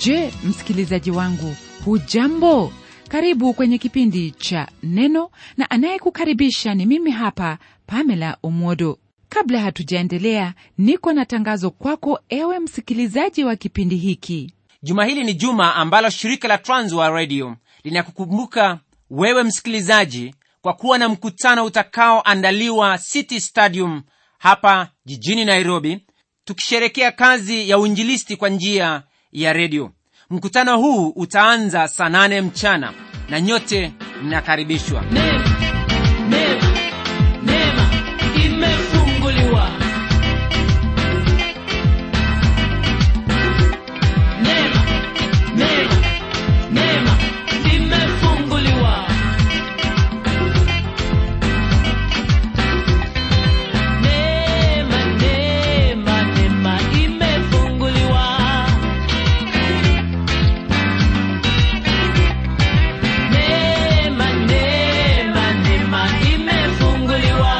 je msikilizaji wangu hujambo karibu kwenye kipindi cha neno na anayekukaribisha ni mimi hapa pamela omwodo kabla hatujaendelea niko na tangazo kwako ewe msikilizaji wa kipindi hiki juma hili ni juma ambalo shirika la transwa radio linakukumbuka wewe msikilizaji kwa kuwa na mkutano utakaoandaliwa city stadium hapa jijini nairobi tukisherekea kazi ya uinjilisti kwa njia ya redio mkutano huu utaanza saa nane mchana na nyote mnakaribishwa Neema, neema, neema imefunguliwa. Neema, neema, neema imefunguliwa. Neema, neema, neema imefunguliwa. Neema, neema, neema imefunguliwa.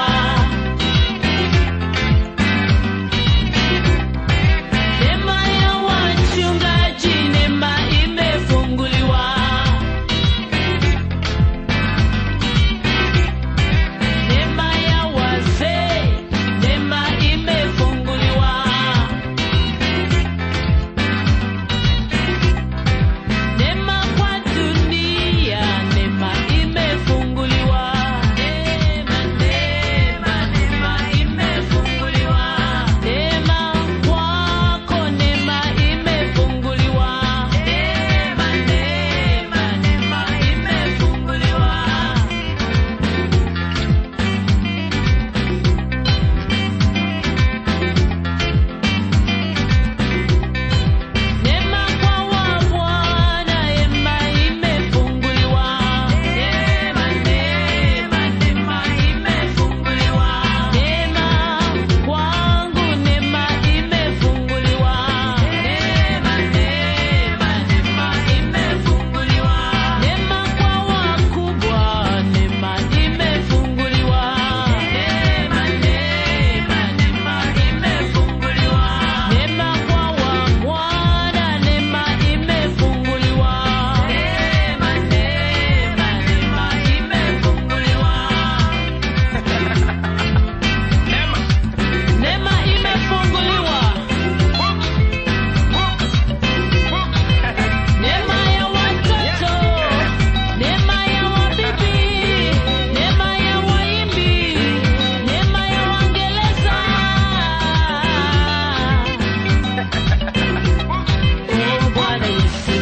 Neema ya wachungaji, neema imefunguliwa. Neema ya wazee, neema imefunguliwa. Neema kwa dunia, neema imefunguliwa. Neema, neema, neema imefunguliwa. Neema kwako, neema imefunguliwa. Neema, neema, neema imefunguliwa. Neema kwa wabwana, neema imefunguliwa. Neema, neema, neema imefunguliwa. Neema kwangu, neema imefunguliwa. Neema, neema, neema imefunguliwa. Neema kwa wakubwa, neema imefunguliwa. Neema, neema, neema imefunguliwa. Neema kwa wabwana, neema imefunguliwa. Neema, neema, neema imefunguliwa. Neema imefunguliwa. Neema ya watoto, neema ya wabibi, neema ya waimbi, neema ya waingereza. Oh, Bwana Yesu.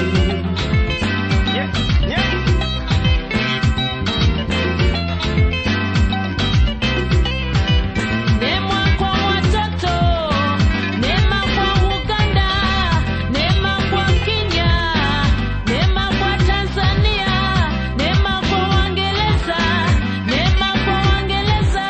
Neema kwa watoto, neema kwa Uganda, neema kwa Kenya, neema kwa Tanzania, neema kwa Waingereza, neema kwa Waingereza.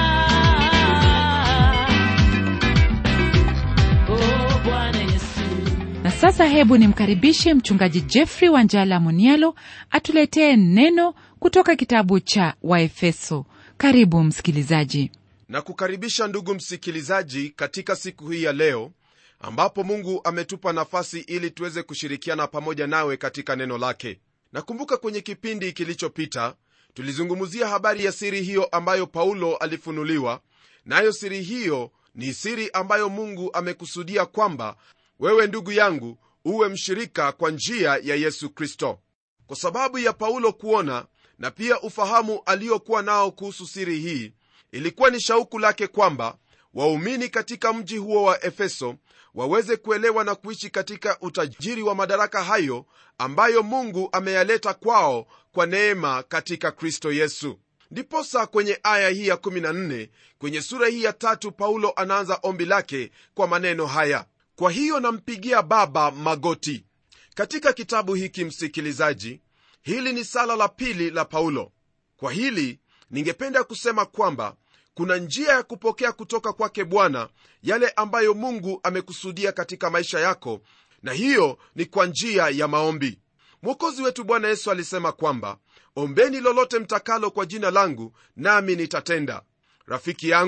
Oh, Bwana Yesu. na sasa hebu nimkaribishe mchungaji jeffrey wanjala munialo atuletee neno kutoka kitabu cha waefeso karibu msikilizaji na kukaribisha ndugu msikilizaji katika siku hii ya leo ambapo mungu ametupa nafasi ili tuweze kushirikiana pamoja nawe katika neno lake nakumbuka kwenye kipindi kilichopita tulizungumzia habari ya siri hiyo ambayo paulo alifunuliwa nayo siri hiyo ni siri ambayo mungu amekusudia kwamba wewe ndugu yangu uwe mshirika kwa njia ya yesu kristo kwa sababu ya paulo kuona na pia ufahamu aliokuwa nao kuhusu siri hii ilikuwa ni shauku lake kwamba waumini katika mji huo wa efeso waweze kuelewa na kuishi katika utajiri wa madaraka hayo ambayo mungu ameyaleta kwao kwa neema katika kristo yesu ndiposa kwenye aya hii ya 14 kwenye sura hii ya tatu paulo anaanza ombi lake kwa maneno haya kwa hiyo nampigia baba magoti katika kitabu hiki msikilizaji hili ni sala la pili la paulo kwa hili ningependa kusema kwamba kuna njia ya kupokea kutoka kwake bwana yale ambayo mungu amekusudia katika maisha yako na hiyo ni kwa njia ya maombi mwokozi wetu bwana yesu alisema kwamba ombeni lolote mtakalo kwa jina langu nami nitatenda rafiki yangu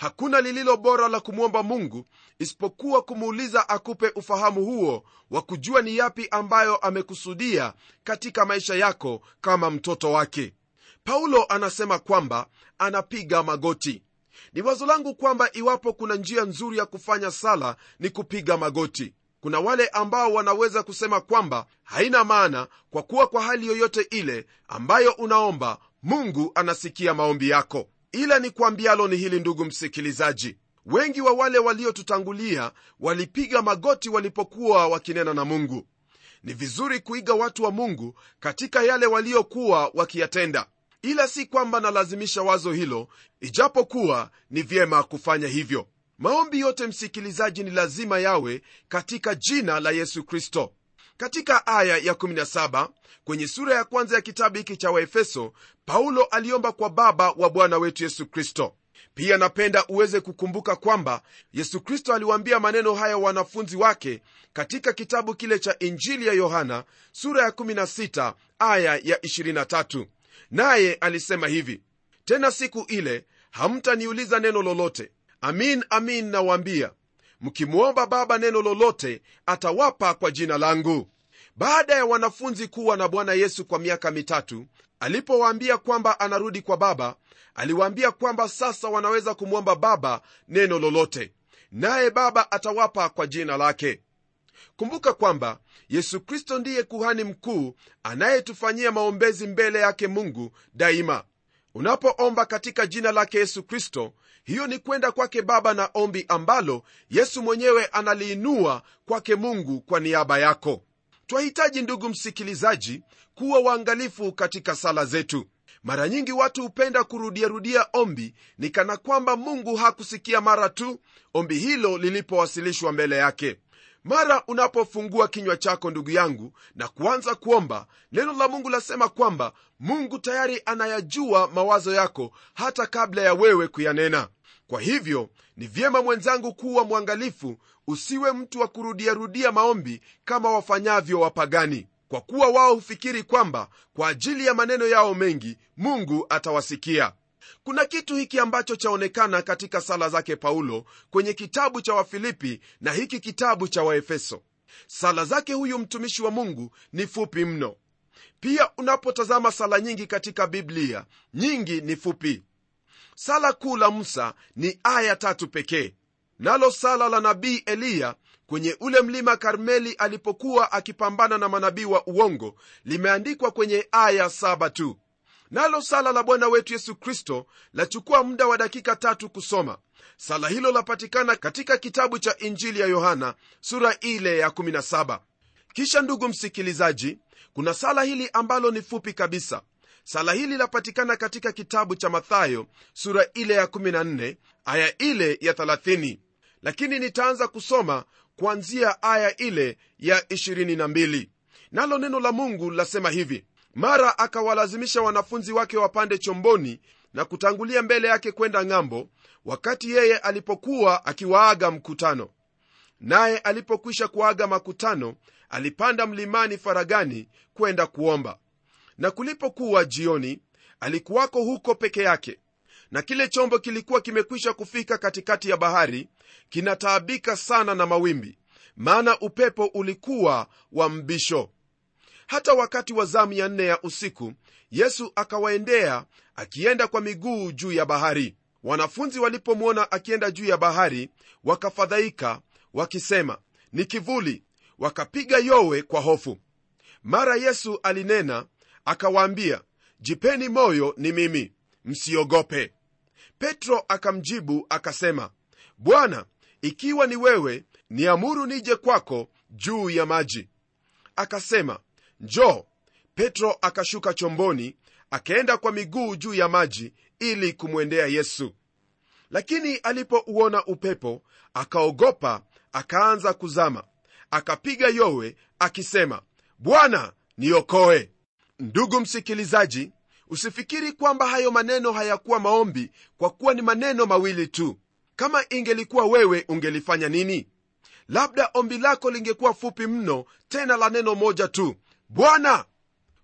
hakuna lililo bora la kumwomba mungu isipokuwa kumuuliza akupe ufahamu huo wa kujua ni yapi ambayo amekusudia katika maisha yako kama mtoto wake paulo anasema kwamba anapiga magoti ni wazo langu kwamba iwapo kuna njia nzuri ya kufanya sala ni kupiga magoti kuna wale ambao wanaweza kusema kwamba haina maana kwa kuwa kwa hali yoyote ile ambayo unaomba mungu anasikia maombi yako ila ni kuambialo ni hili ndugu msikilizaji wengi wa wale waliotutangulia walipiga magoti walipokuwa wakinena na mungu ni vizuri kuiga watu wa mungu katika yale waliokuwa wakiyatenda ila si kwamba nalazimisha wazo hilo ijapokuwa ni vyema kufanya hivyo maombi yote msikilizaji ni lazima yawe katika jina la yesu kristo katika aya ya 17 kwenye sura ya kwanza ya kitabu hiki cha waefeso paulo aliomba kwa baba wa bwana wetu yesu kristo pia napenda uweze kukumbuka kwamba yesu kristo aliwaambia maneno haya wanafunzi wake katika kitabu kile cha injili ya yohana sura ya 16 aya ya 23 naye alisema hivi tena siku ile hamtaniuliza neno lolote amin amin nawaambia mkimwomba baba neno lolote atawapa kwa jina langu baada ya wanafunzi kuwa na bwana yesu kwa miaka mitatu alipowaambia kwamba anarudi kwa baba aliwaambia kwamba sasa wanaweza kumwomba baba neno lolote naye baba atawapa kwa jina lake kumbuka kwamba yesu kristo ndiye kuhani mkuu anayetufanyia maombezi mbele yake mungu daima unapoomba katika jina lake yesu kristo hiyo ni kwenda kwake baba na ombi ambalo yesu mwenyewe analiinua kwake mungu kwa niaba yako twahitaji ndugu msikilizaji kuwa waangalifu katika sala zetu mara nyingi watu hupenda kurudiarudia ombi ni kana kwamba mungu hakusikia mara tu ombi hilo lilipowasilishwa mbele yake mara unapofungua kinywa chako ndugu yangu na kuanza kuomba neno la mungu lasema kwamba mungu tayari anayajua mawazo yako hata kabla ya wewe kuyanena kwa hivyo ni vyema mwenzangu kuwa mwangalifu usiwe mtu wa kurudiarudia maombi kama wafanyavyo wapagani kwa kuwa wao hufikiri kwamba kwa ajili ya maneno yao mengi mungu atawasikia kuna kitu hiki ambacho chaonekana katika sala zake paulo kwenye kitabu cha wafilipi na hiki kitabu cha waefeso sala zake huyu mtumishi wa mungu ni fupi mno pia unapotazama sala nyingi katika biblia nyingi ni fupi sala kuu la musa ni aya tatu pekee nalo sala la nabii eliya kwenye ule mlima karmeli alipokuwa akipambana na manabii wa uongo limeandikwa kwenye aya saba tu nalo sala la bwana wetu yesu kristo lachukua muda wa dakika tatu kusoma sala hilo lapatikana katika kitabu cha injili ya yohana sura ile ya 17 kisha ndugu msikilizaji kuna sala hili ambalo ni fupi kabisa sala hili lapatikana katika kitabu cha mathayo sura ile ya 14 aya ile ya 30 lakini nitaanza kusoma kuanzia aya ile ya 22 nalo neno la mungu lasema hivi mara akawalazimisha wanafunzi wake wapande chomboni na kutangulia mbele yake kwenda ng'ambo wakati yeye alipokuwa akiwaaga mkutano naye alipokwisha kuaga makutano alipanda mlimani faragani kwenda kuomba na kulipokuwa jioni alikuwako huko peke yake na kile chombo kilikuwa kimekwisha kufika katikati ya bahari kinataabika sana na mawimbi maana upepo ulikuwa wa mbisho hata wakati wa zamu ya nne ya usiku yesu akawaendea akienda kwa miguu juu ya bahari wanafunzi walipomwona akienda juu ya bahari wakafadhaika wakisema ni kivuli wakapiga yowe kwa hofu mara yesu alinena akawaambia jipeni moyo ni mimi msiogope petro akamjibu akasema bwana ikiwa ni wewe niamuru nije kwako juu ya maji akasema njoo petro akashuka chomboni akaenda kwa miguu juu ya maji ili kumwendea yesu lakini alipouona upepo akaogopa akaanza kuzama akapiga yowe akisema bwana niokoe ndugu msikilizaji usifikiri kwamba hayo maneno hayakuwa maombi kwa kuwa ni maneno mawili tu kama ingelikuwa wewe ungelifanya nini labda ombi lako lingekuwa fupi mno tena la neno moja tu bwana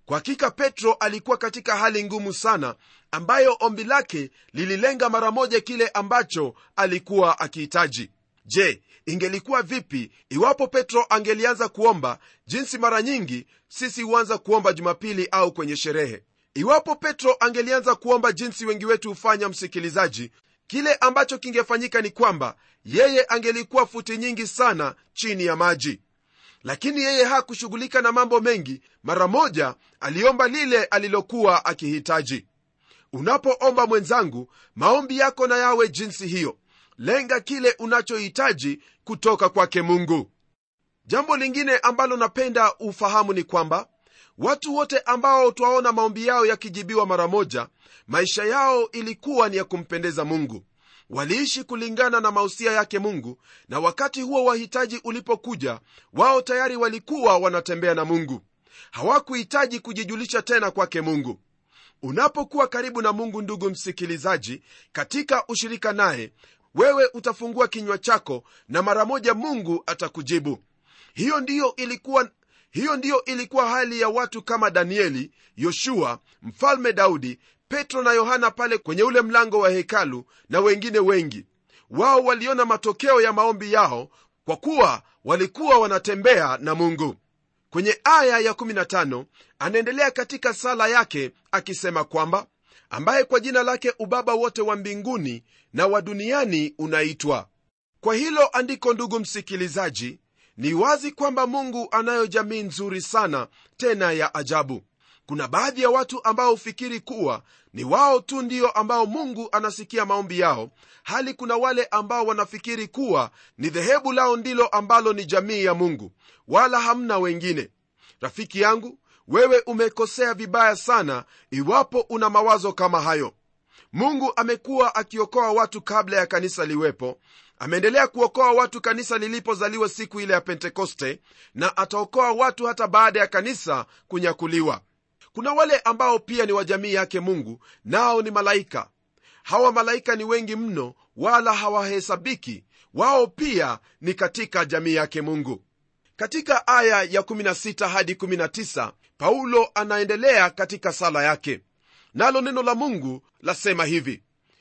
kwa hakika petro alikuwa katika hali ngumu sana ambayo ombi lake lililenga mara moja kile ambacho alikuwa akihitaji je ingelikuwa vipi iwapo petro angelianza kuomba jinsi mara nyingi sisi huanza kuomba jumapili au kwenye sherehe iwapo petro angelianza kuomba jinsi wengi wetu hufanya msikilizaji kile ambacho kingefanyika ni kwamba yeye angelikuwa futi nyingi sana chini ya maji lakini yeye hakushughulika na mambo mengi mara moja aliomba lile alilokuwa akihitaji unapoomba mwenzangu maombi yako na yawe jinsi hiyo lenga kile unachohitaji kutoka kwake mungu jambo lingine ambalo napenda ufahamu ni kwamba watu wote ambao twaona maombi yao yakijibiwa mara moja maisha yao ilikuwa ni ya kumpendeza mungu waliishi kulingana na mausia yake mungu na wakati huo wahitaji ulipokuja wao tayari walikuwa wanatembea na mungu hawakuhitaji kujijulisha tena kwake mungu unapokuwa karibu na mungu ndugu msikilizaji katika ushirika naye wewe utafungua kinywa chako na mara moja mungu atakujibu hiyo ndiyo ilikuwa hiyo ndiyo ilikuwa hali ya watu kama danieli yoshua mfalme daudi petro na yohana pale kwenye ule mlango wa hekalu na wengine wengi wao waliona matokeo ya maombi yao kwa kuwa walikuwa wanatembea na mungu kwenye aya ya 15 anaendelea katika sala yake akisema kwamba ambaye kwa jina lake ubaba wote wa mbinguni na wa duniani unaitwa kwa hilo andiko ndugu msikilizaji ni wazi kwamba mungu anayo jamii nzuri sana tena ya ajabu kuna baadhi ya watu ambao hufikiri kuwa ni wao tu ndio ambao mungu anasikia maombi yao hali kuna wale ambao wanafikiri kuwa ni dhehebu lao ndilo ambalo ni jamii ya mungu wala hamna wengine rafiki yangu wewe umekosea vibaya sana iwapo una mawazo kama hayo mungu amekuwa akiokoa watu kabla ya kanisa liwepo ameendelea kuokoa watu kanisa lilipozaliwa siku ile ya pentekoste na ataokoa watu hata baada ya kanisa kunyakuliwa kuna wale ambao pia ni wa jamii yake mungu nao ni malaika hawa malaika ni wengi mno wala hawahesabiki wao pia ni katika jamii yake mungu katika aya ya 16 hadi 19 paulo anaendelea katika sala yake nalo neno la mungu lasema hivi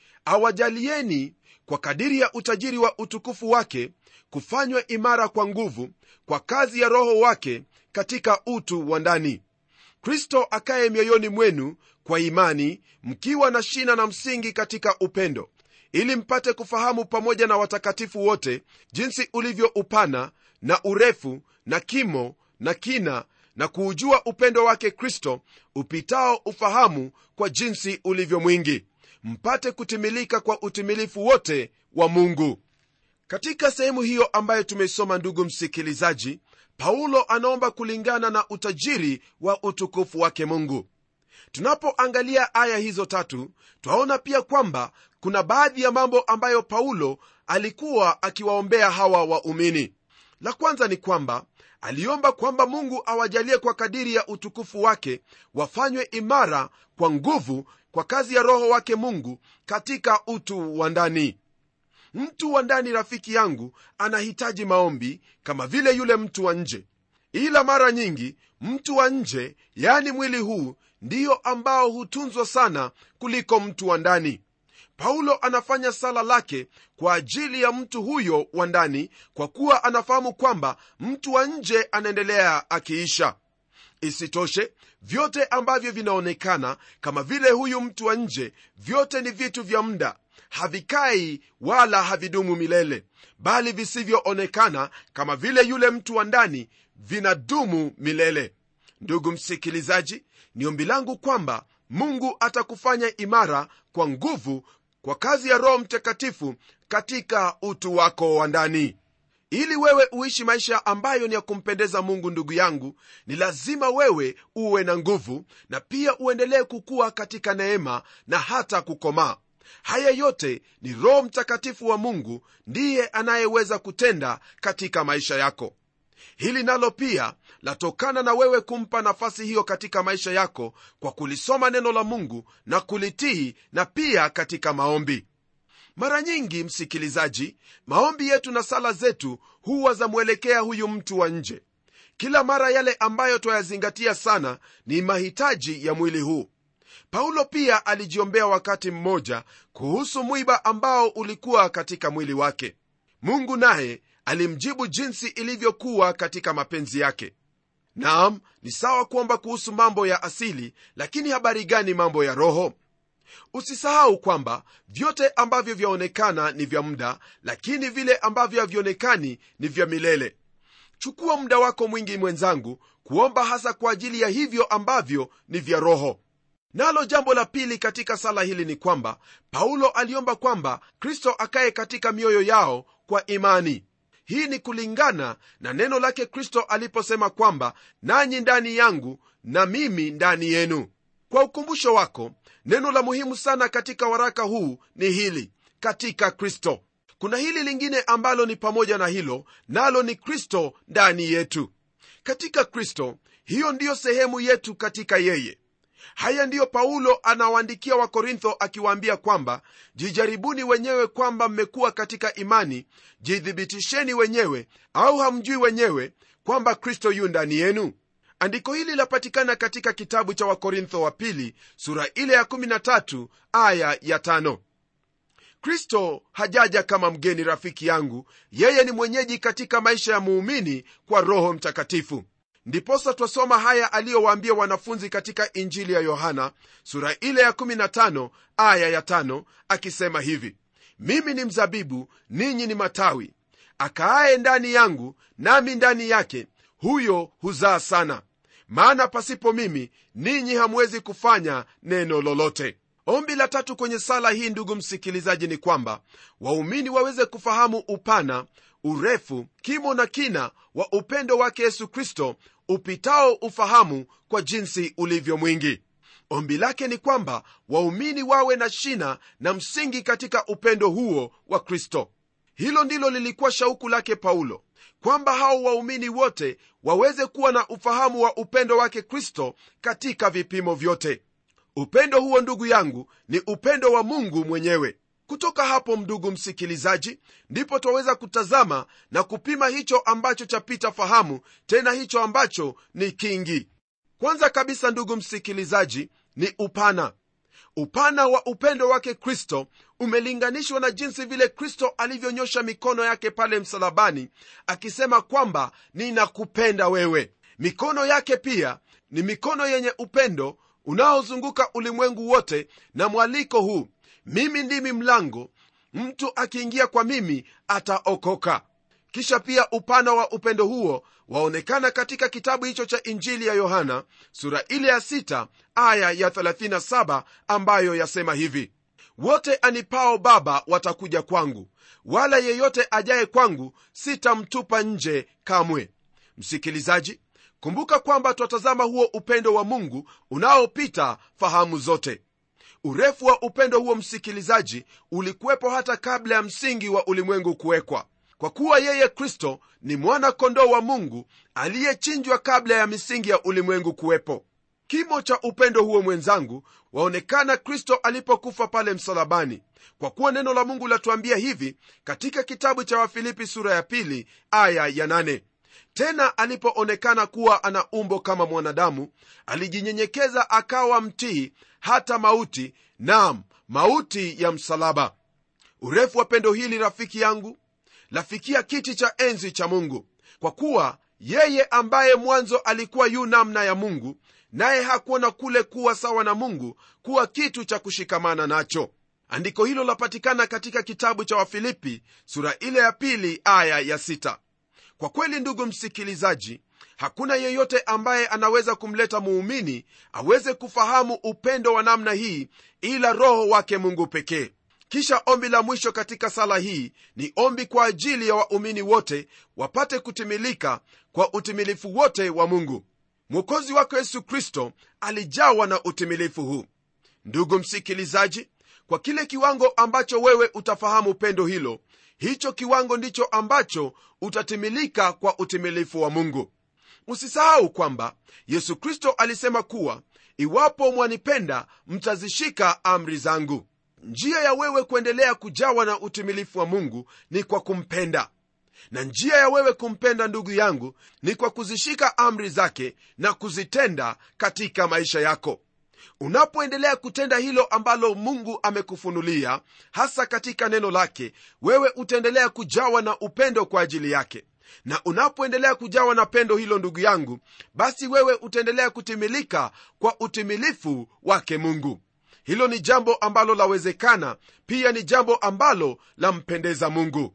awajalieni kwa kadiri ya utajiri wa utukufu wake kufanywa imara kwa nguvu kwa kazi ya roho wake katika utu wa ndani kristo akaye mioyoni mwenu kwa imani mkiwa na shina na msingi katika upendo ili mpate kufahamu pamoja na watakatifu wote jinsi ulivyo upana na urefu na kimo na kina na kuujua upendo wake kristo upitao ufahamu kwa jinsi ulivyo mwingi mpate kutimilika kwa utimilifu wote wa mungu katika sehemu hiyo ambayo tumeisoma ndugu msikilizaji paulo anaomba kulingana na utajiri wa utukufu wake mungu tunapoangalia aya hizo tatu twaona pia kwamba kuna baadhi ya mambo ambayo paulo alikuwa akiwaombea hawa waumini la kwanza ni kwamba aliomba kwamba mungu awajalie kwa kadiri ya utukufu wake wafanywe imara kwa nguvu kwa kazi ya roho wake mungu katika utu wa ndani mtu wa ndani rafiki yangu anahitaji maombi kama vile yule mtu wa nje ila mara nyingi mtu wa nje yaani mwili huu ndiyo ambao hutunzwa sana kuliko mtu wa ndani paulo anafanya sala lake kwa ajili ya mtu huyo wa ndani kwa kuwa anafahamu kwamba mtu wa nje anaendelea akiisha isitoshe vyote ambavyo vinaonekana kama vile huyu mtu wa nje vyote ni vitu vya muda havikai wala havidumu milele bali visivyoonekana kama vile yule mtu wa ndani vinadumu milele ndugu msikilizaji ni ombi langu kwamba mungu atakufanya imara kwa nguvu kwa kazi ya roho mtakatifu katika utu wako wa ndani ili wewe uishi maisha ambayo ni ya kumpendeza mungu ndugu yangu ni lazima wewe uwe na nguvu na pia uendelee kukua katika neema na hata kukomaa haya yote ni roho mtakatifu wa mungu ndiye anayeweza kutenda katika maisha yako hili nalo pia latokana na wewe kumpa nafasi hiyo katika maisha yako kwa kulisoma neno la mungu na kulitii na pia katika maombi mara nyingi msikilizaji maombi yetu na sala zetu huwa zamwelekea huyu mtu wa nje kila mara yale ambayo twayazingatia sana ni mahitaji ya mwili huu paulo pia alijiombea wakati mmoja kuhusu mwiba ambao ulikuwa katika mwili wake mungu naye alimjibu jinsi ilivyokuwa katika mapenzi yake naam ni sawa kuomba kuhusu mambo ya asili lakini habari gani mambo ya roho usisahau kwamba vyote ambavyo vyaonekana ni vya muda lakini vile ambavyo havionekani ni vya milele chukua muda wako mwingi mwenzangu kuomba hasa kwa ajili ya hivyo ambavyo ni vya roho nalo jambo la pili katika sala hili ni kwamba paulo aliomba kwamba kristo akaye katika mioyo yao kwa imani hii ni kulingana na neno lake kristo aliposema kwamba nanyi ndani yangu na mimi ndani yenu kwa ukumbusho wako neno la muhimu sana katika waraka huu ni hili katika kristo kuna hili lingine ambalo ni pamoja na hilo nalo ni kristo ndani yetu katika kristo hiyo ndiyo sehemu yetu katika yeye haya ndiyo paulo anawaandikia wakorintho akiwaambia kwamba jijaribuni wenyewe kwamba mmekuwa katika imani jithibitisheni wenyewe au hamjui wenyewe kwamba kristo yu ndani yenu andiko hili lapatikana katika kitabu cha wakorintho wa pili sura ile ya 13 aya ya 5 kristo hajaja kama mgeni rafiki yangu yeye ni mwenyeji katika maisha ya muumini kwa roho mtakatifu ndiposa twasoma haya aliyowaambia wanafunzi katika injili ya yohana sura ile ya 15 aya ya 5 akisema hivi mimi ni mzabibu ninyi ni matawi akaaye ndani yangu nami ndani yake huyo huzaa sana maana pasipo mimi ninyi hamwezi kufanya neno lolote ombi la tatu kwenye sala hii ndugu msikilizaji ni kwamba waumini waweze kufahamu upana urefu kimo na kina wa upendo wake yesu kristo upitao ufahamu kwa jinsi ulivyo mwingi ombi lake ni kwamba waumini wawe na shina na msingi katika upendo huo wa kristo hilo ndilo lilikuwa shauku lake paulo kwamba hao waumini wote waweze kuwa na ufahamu wa upendo wake kristo katika vipimo vyote upendo huo ndugu yangu ni upendo wa mungu mwenyewe kutoka hapo ndugu msikilizaji ndipo twaweza kutazama na kupima hicho ambacho chapita fahamu tena hicho ambacho ni kingi kwanza kabisa ndugu msikilizaji ni upana upana wa upendo wake kristo umelinganishwa na jinsi vile kristo alivyonyosha mikono yake pale msalabani akisema kwamba ninakupenda wewe mikono yake pia ni mikono yenye upendo unaozunguka ulimwengu wote na mwaliko huu mimi ndimi mlango mtu akiingia kwa mimi ataokoka kisha pia upana wa upendo huo waonekana katika kitabu hicho cha injili ya yohana sura ile ya 6 aya ya 37 ambayo yasema hivi wote anipao baba watakuja kwangu wala yeyote ajaye kwangu sitamtupa nje kamwe msikilizaji kumbuka kwamba twatazama huo upendo wa mungu unaopita fahamu zote urefu wa upendo huo msikilizaji ulikuwepo hata kabla ya msingi wa ulimwengu kuwekwa kwa kuwa yeye kristo ni mwana kondoo wa mungu aliyechinjwa kabla ya misingi ya ulimwengu kuwepo kimo cha upendo huo mwenzangu waonekana kristo alipokufa pale msalabani kwa kuwa neno la mungu latuambia hivi katika kitabu cha wafilipi sura ya pili aya ya nane tena alipoonekana kuwa ana umbo kama mwanadamu alijinyenyekeza akawa mtii hata mauti nam mauti ya msalaba urefu wa pendo hili rafiki yangu lafikia kiti cha enzi cha mungu kwa kuwa yeye ambaye mwanzo alikuwa yu namna ya mungu naye hakuona kule kuwa sawa na mungu kuwa kitu cha kushikamana nacho andiko hilo lapatikana katika kitabu cha wafilipi sura ile ya pili aya ya sita kwa kweli ndugu msikilizaji hakuna yeyote ambaye anaweza kumleta muumini aweze kufahamu upendo wa namna hii ila roho wake mungu pekee kisha ombi la mwisho katika sala hii ni ombi kwa ajili ya waumini wote wapate kutimilika kwa utimilifu wote wa mungu mwokozi wako yesu kristo alijawa na utimilifu huu ndugu msikilizaji kwa kile kiwango ambacho wewe utafahamu pendo hilo hicho kiwango ndicho ambacho utatimilika kwa utimilifu wa mungu usisahau kwamba yesu kristo alisema kuwa iwapo mwanipenda mtazishika amri zangu njia ya wewe kuendelea kujawa na utimilifu wa mungu ni kwa kumpenda na njia ya wewe kumpenda ndugu yangu ni kwa kuzishika amri zake na kuzitenda katika maisha yako unapoendelea kutenda hilo ambalo mungu amekufunulia hasa katika neno lake wewe utaendelea kujawa na upendo kwa ajili yake na unapoendelea kujawa na pendo hilo ndugu yangu basi wewe utaendelea kutimilika kwa utimilifu wake mungu hilo ni jambo ambalo lawezekana pia ni jambo ambalo lampendeza mungu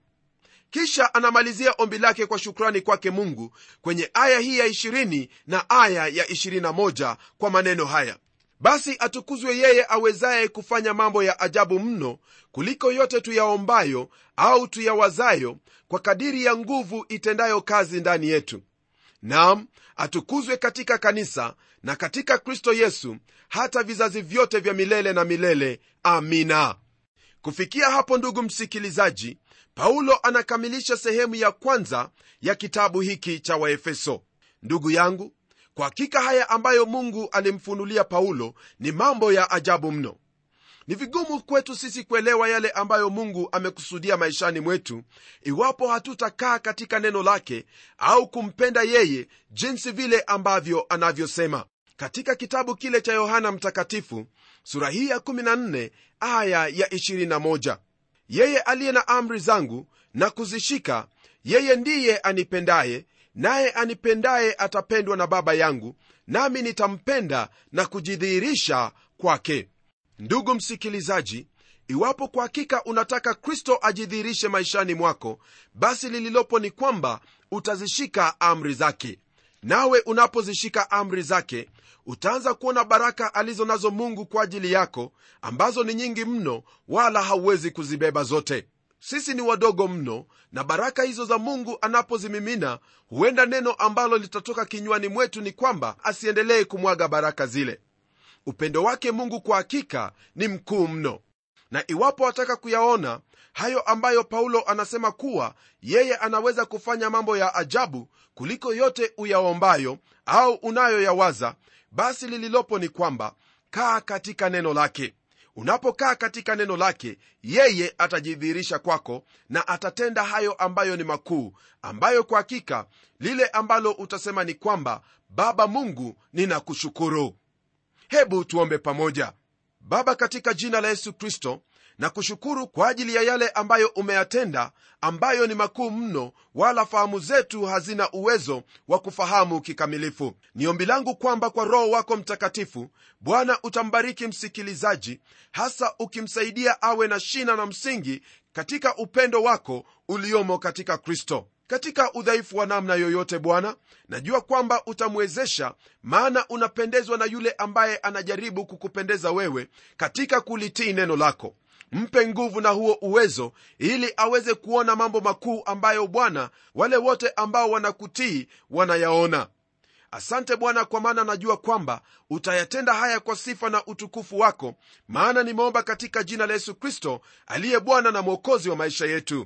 kisha anamalizia ombi lake kwa shukrani kwake mungu kwenye aya hii ya 20 na aya ya 21 kwa maneno haya basi atukuzwe yeye awezaye kufanya mambo ya ajabu mno kuliko yote tuyaombayo au tuyawazayo kwa kadiri ya nguvu itendayo kazi ndani yetu nam atukuzwe katika kanisa na katika kristo yesu hata vizazi vyote vya milele na milele amina kufikia hapo ndugu msikilizaji paulo anakamilisha sehemu ya kwanza ya kitabu hiki cha waefeso ndugu yangu kwa hakika haya ambayo mungu alimfunulia paulo ni mambo ya ajabu mno ni vigumu kwetu sisi kuelewa yale ambayo mungu amekusudia maishani mwetu iwapo hatutakaa katika neno lake au kumpenda yeye jinsi vile ambavyo anavyosema katika kitabu kile cha yohana mtakatifu sura hii ya 14 aya ya 21 yeye aliye na amri zangu na kuzishika yeye ndiye anipendaye naye anipendaye atapendwa na baba yangu nami nitampenda na kujidhihirisha kwake ndugu msikilizaji iwapo kwa hakika unataka kristo ajidhihirishe maishani mwako basi lililopo ni kwamba utazishika amri zake nawe unapozishika amri zake utaanza kuona baraka alizo nazo mungu kwa ajili yako ambazo ni nyingi mno wala hauwezi kuzibeba zote sisi ni wadogo mno na baraka hizo za mungu anapozimimina huenda neno ambalo litatoka kinywani mwetu ni kwamba asiendelee kumwaga baraka zile upendo wake mungu kwa hakika ni mkuu mno na iwapo wataka kuyaona hayo ambayo paulo anasema kuwa yeye anaweza kufanya mambo ya ajabu kuliko yote uyaombayo au unayoyawaza basi lililopo ni kwamba kaa katika neno lake unapokaa katika neno lake yeye atajidhihirisha kwako na atatenda hayo ambayo ni makuu ambayo kwa hakika lile ambalo utasema ni kwamba baba mungu ninakushukuru hebu tuombe pamoja baba katika jina la yesu kristo na kushukuru kwa ajili ya yale ambayo umeyatenda ambayo ni makuu mno wala fahamu zetu hazina uwezo wa kufahamu kikamilifu ni ombi langu kwamba kwa roho wako mtakatifu bwana utambariki msikilizaji hasa ukimsaidia awe na shina na msingi katika upendo wako uliomo katika kristo katika udhaifu wa namna yoyote bwana najua kwamba utamwezesha maana unapendezwa na yule ambaye anajaribu kukupendeza wewe katika kulitii neno lako mpe nguvu na huo uwezo ili aweze kuona mambo makuu ambayo bwana wale wote ambao wanakutii wanayaona asante bwana kwa maana najua kwamba utayatenda haya kwa sifa na utukufu wako maana nimeomba katika jina la yesu kristo aliye bwana na mwokozi wa maisha yetu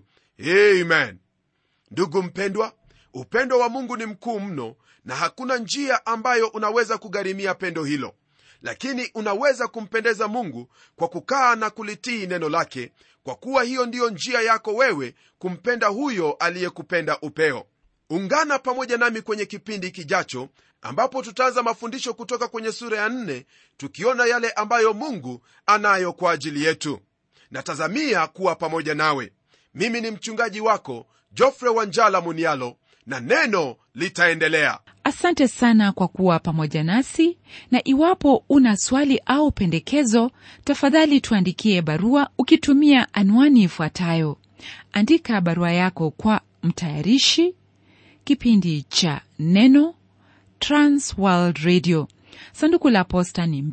amen ndugu mpendwa upendo wa mungu ni mkuu mno na hakuna njia ambayo unaweza kugharimia pendo hilo lakini unaweza kumpendeza mungu kwa kukaa na kulitii neno lake kwa kuwa hiyo ndiyo njia yako wewe kumpenda huyo aliyekupenda upeo ungana pamoja nami kwenye kipindi kijacho ambapo tutaanza mafundisho kutoka kwenye sura ya nne tukiona yale ambayo mungu anayo kwa ajili yetu natazamia kuwa pamoja nawe mimi ni mchungaji wako jofre wanjala munialo na neno litaendelea asante sana kwa kuwa pamoja nasi na iwapo una swali au pendekezo tafadhali tuandikie barua ukitumia anwani ifuatayo andika barua yako kwa mtayarishi kipindi cha neno transworld radio sanduku la posta ni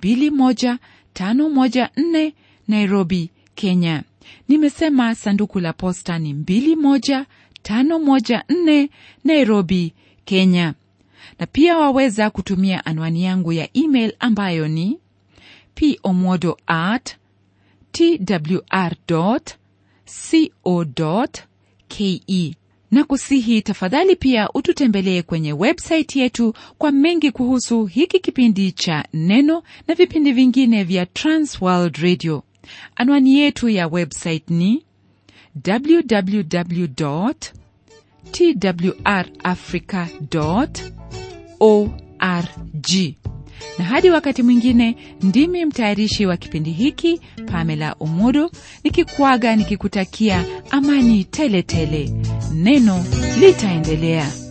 21514 nairobi kenya nimesema sanduku la posta ni 21514 nairobi kenya na pia waweza kutumia anwani yangu ya email ambayo ni pomodo at twr co ke na kusihi tafadhali pia ututembelee kwenye websaiti yetu kwa mengi kuhusu hiki kipindi cha neno na vipindi vingine vya transworld radio anwani yetu ya website ni www twrafrica org na hadi wakati mwingine ndimi mtayarishi wa kipindi hiki pamela umodo nikikuaga nikikutakia amani tele tele neno litaendelea